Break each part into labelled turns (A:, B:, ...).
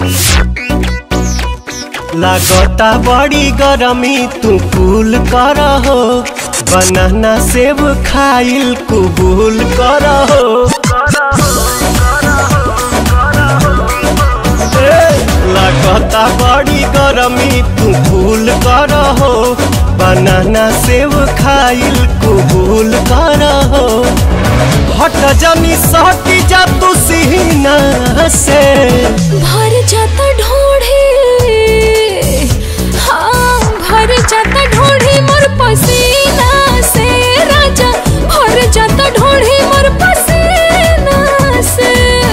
A: लागता बड़ी गरमी तू कूल कर हो बनाना सेब खाइल कुबूल कर हो ए, लागता बड़ी गरमी तू कूल कर हो बनाना सेब खाइल कुबूल कर हो हट जानी सहटी जा तू सीना से
B: भर जाता ढोढ़े हाँ भर जाता ढोढ़े मोर पसीना से राजा भर जाता ढोढ़े मोर पसीना से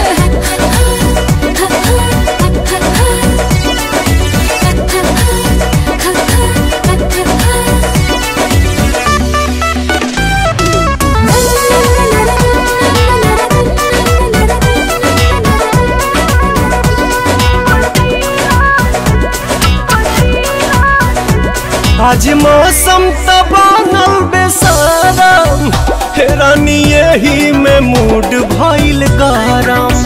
A: आज मौसम त बनल बेसारम हेरानी यही में मूड भइल गरम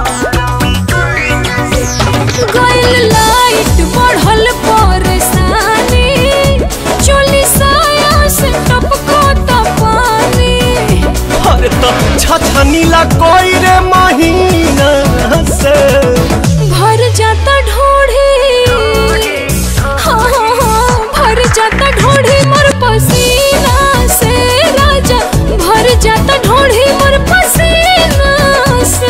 B: गइल लाइट बढ़ल परेशानी चोली साया से टपको त पानी
A: अरे तो छछनीला कोई रे महीना से
B: भर जाता ढोढ़े हाँ हाँ हाँ भर जाता ढोढ़े मोर पसीना से राजा भर जाता ढोढ़े मोर पसीना से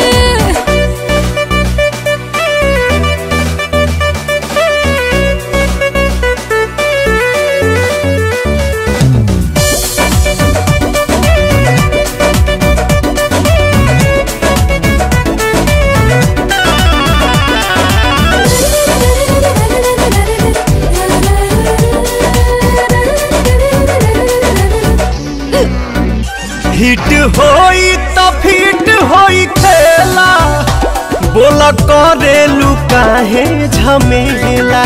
A: हिट होई त फिट होई खेला बोला करेलू काहे झमेला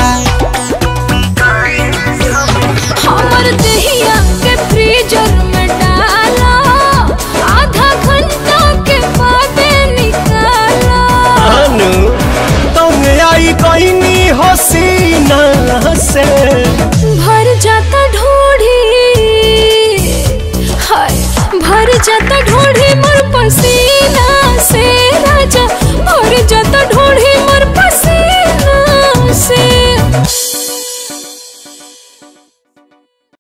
B: हमर दहिया के फ्रीजर में डाला आधा घंटा के बाद निकाला
A: अनु तुम आई कहनी हसीना से
B: भर जाता ढोढ़ी हाय भर जाता ढोढ़ी मोर पसीना